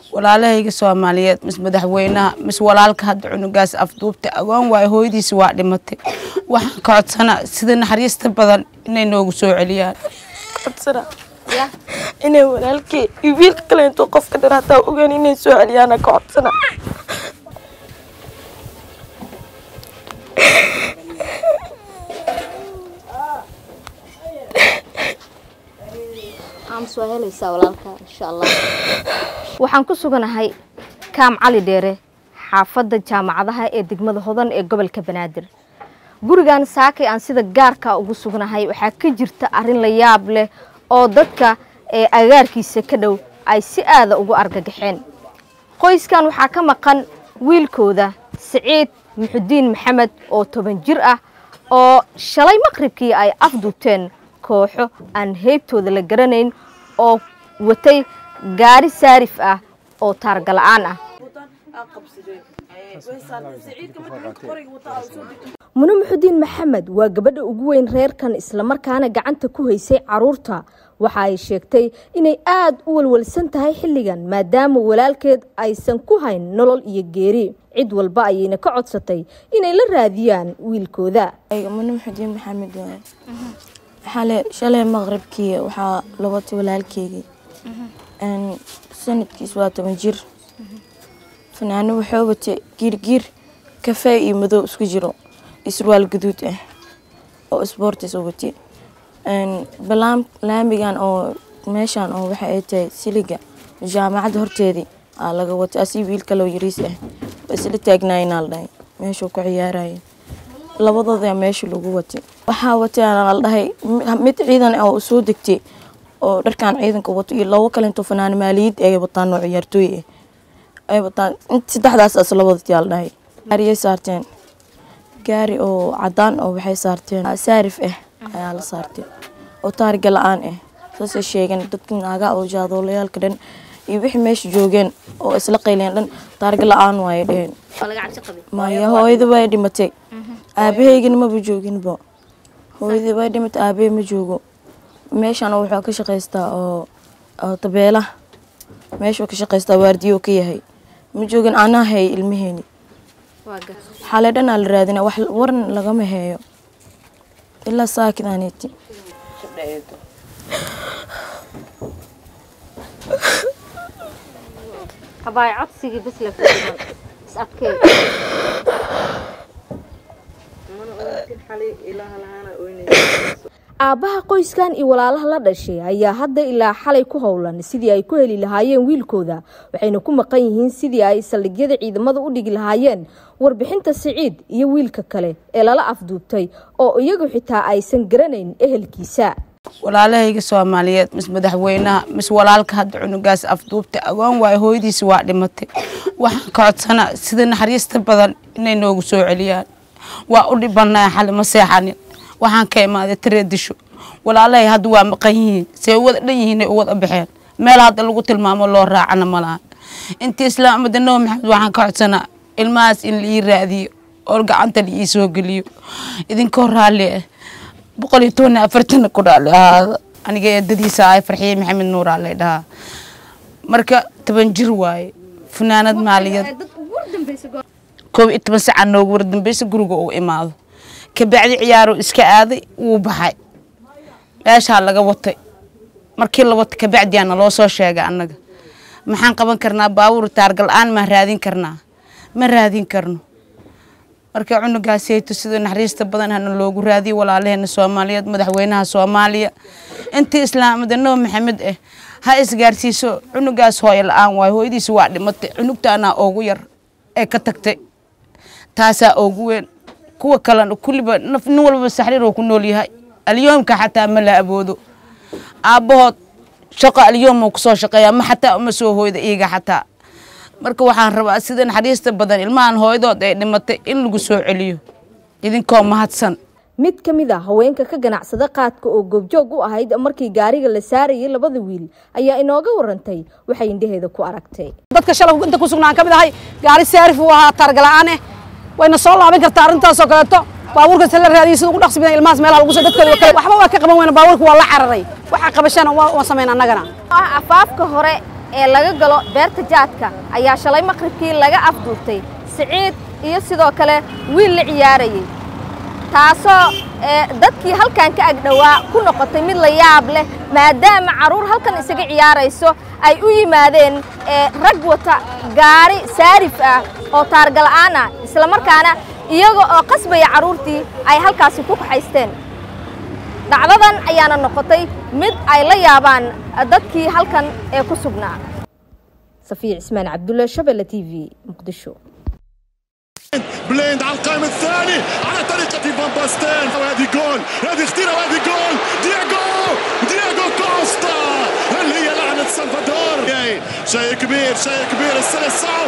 walaalahayga soomaaliyeed mis madaxweynaha mis walaalka hadda cunugaas afduubta agoon waayo hooyadiisi waa dhimatay waxaan ka codsanaa sida naxariista badan inay noogu soo celiyaan codsana inay walaalkey iyo wiilka kale intuu qofka dhan hataa ogaan inay soo celiyaana ka codsana aamus waa helaysaa walaalka insha allah waxaan ku suganahay kaam cali dheere xaafadda jaamacadaha ee degmada hodan ee gobolka banaadir gurigan saakay aan sida gaarka ugu sugnahay waxaa ka jirta arrin la yaab leh oo dadka ee agaarkiisa ka dhow ay si aada ugu argagaxeen qoyskan waxaa ka maqan wiilkooda siciid muxudiin maxamed oo toban jir ah oo shalay maqribkii ay afduubteen kooxo aan heybtooda la garanayn oo watay gaari saarif ah oo taargala'aan ah mune muxudiin maxamed waa gabadha ugu weyn reerkan islamarkaana gacanta ku haysay caruurta waxa ay sheegtay inay aada u walwalsan tahay xilligan maadaama walaalkeed aysan ku hayn nolol iyo geeri cid walba ayayna ka codsatay inay la raadiyaan wiilkooda mune muxudiin maxamed waaye xale shalay maqribkii waxaa la watay walaalkeygii sanadkiis waa toban jir fanaano wuxuu watay giirgiir kafee iyo madow isku jiro isruwaal guduud ah oo isboortis u watay balaam laamigan oo meeshan oo waxa ay tahay siliga jaamacadda horteedii aa laga watay asii wiil kaloo yariis ah waa isla taagnaayinaa la dhahay meeshuu ku ciyaaraya labadooda meesha lagu watay waxaa watay la dhahay mid ciidan oo soo degtay oo dharkan ciidanka wato iyo labo kale intoo fanaan maaliyad ay wataan oo ciyaartooy ah ay wataan saddexdaas as labadatii la dhahay gaariyay saarteen gaari oo cadaan oo waxay saarteen saarif ah ayaa la saartay oo taariga la-aan ah saasay sheegeen dadka naaga oo jaadoollayaalka dhan iyo wixii meesha joogeen oo isla qayleen dhan taariga la-aan waayay dheheen maya hooyada way dhimatay aabahaygana maba jooginba hooyadii way dhimatay aabahey ma joogo meeshan wuxuu ka shaqaystaa oo oo tabeela meeshuu ka shaqaystaa waardiyo ka yahay ma joogin anaa hay ilmaheeni xalay dhanaa la raadina wax waran lagama heeyo ilaa saakidaaniti habaay codsigii bas la fadiman is adkee aabbaha qoyskan iyo walaalaha la dhashay ayaa hadda ilaa xalay ku howlan sidii ay ku heli lahaayeen wiilkooda waxayna ku maqan yihiin sidii ay saldhigyada ciidamada u dhigi lahaayeen warbixinta siciid iyo wiilka kale ee lala afduubtay oo iyagu xitaa aysan garanayn ehelkiisa walaalahayga soomaaliyeed mis madaxweynaha mis walaalka hadda cunugaas afduubta agoon waayo hooyadiisi waa dhimatay waxaan ka codsanaa sida naxariista badan inay noogu soo celiyaan waa u dhibanaa xali ma seexanin waxaan ka imaaday tareedisho walaalahay hadda waa maqan yihiin see wada dhan yihiinay u wada baxeen meel hadda lagu tilmaamo loo raacana malaha intii islaamada nabi maxamed waxaan ka codsanaa ilmahaas in laii raadiyo oo gacanta laii soo geliyo idinkoo raalli ah boqol iyo toban afartana ku dhaali ahaada aniga eedadiisa ahay farxiye maxamed nuuraa lay dhahaa marka toban jir waaye funaanad maaliyad koob iyo toban saca noogu wardambeysa guriga uu imaado kabacdi ciyaaro iska aaday wuu baxay meeshaa laga watay markii la watay kabacdiyaana loo soo sheegay annaga maxaan qaban karnaa baabuur taargal-aan maa raadin karnaa ma raadin karno marka cunugaasayto sida naxariista badan hana loogu raadiyo walaalaheena soomaaliyeed madaxweynaha soomaaliya intii islaamada nabi maxamed ah ha isgaarsiiso cunugaas hooyo la-aan waayo hooyadiisa waa dhimatay cunugtaanaa oogu yar ee ka tagtay taasaa oogu weyn kuwa kalena kulliba nin walbaba saxriir oo ku nool yahay alyoomka xataa ma la aboodo aabbahood shaqo alyoom kusoo shaqeeya ma xataa uma soo hooyda iyaga xataa marka waxaan rabaa sida naxariista badan ilmahan hooyadood ay dhimatay in lagu soo celiyo idinkoo mahadsan mid ka mid a haweenka ka ganacsada qaadka oo goobjoog u ahayd markii gaariga la saarayay labada wiil ayaa inooga warantay waxay indhaheeda ku aragtay dadka shalay inta ku sugnaan ka mid ahay gaari saarif uu ahaa taargala'aane wayna soo laaban kartaa arrintaasoo kaleeto baabuurkaas la raadiyay sida ugu dhaqsi badan ilmahaas meelaha lagu soo dadkooda kale waxba waa ka qaban weyna baabuurka waa la cararay waxa qabashana waa waa sameyn annagana afaafka hore ee laga galo beerta jaadka ayaa shalay maqribkii laga afduurtay siciid iyo sidoo kale wiil la ciyaarayay taasoo dadkii halkan ka agdhowaa ku noqotay mid la yaab leh maadaama carruur halkan isaga ciyaarayso ay u yimaadeen rag wata gaari saarif ah oo taargala'aan ah islamarkaana iyaga oo qasbaya carruurtii ay halkaasi ku kaxaysteen dhacdadan ayaana noqotay mid ay la yaabaan dadkii halkan ee ku sugnaa safiya cismaan cabdulle shabelle t v muqdisho بليند على القائم الثاني على طريقة فان باستين وهذه جول هذه خطيرة وهذه جول دياغو دياغو كوستا هل هي لعنة سلفادور شيء كبير شيء كبير السلسعو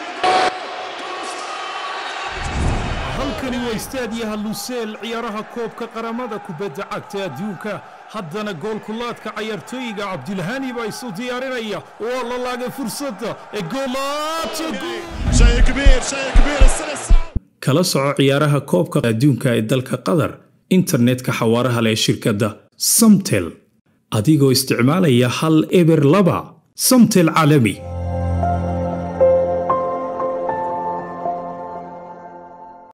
halkani waa istaadiyaha luseel ciyaaraha koobka qaramada kubadda cagta adduunka haddana goolkulaadka cayaartooyiga cabdilhani baa isu diyaarinaya waa la laagay fursadda ee شيء كبير شيء كبير السلسعو kala soco ciyaaraha koobka adduunka ee dalka qatar internetka xawaaraha leh shirkadda samtel adigoo isticmaalaya hal eber laba samtel caalami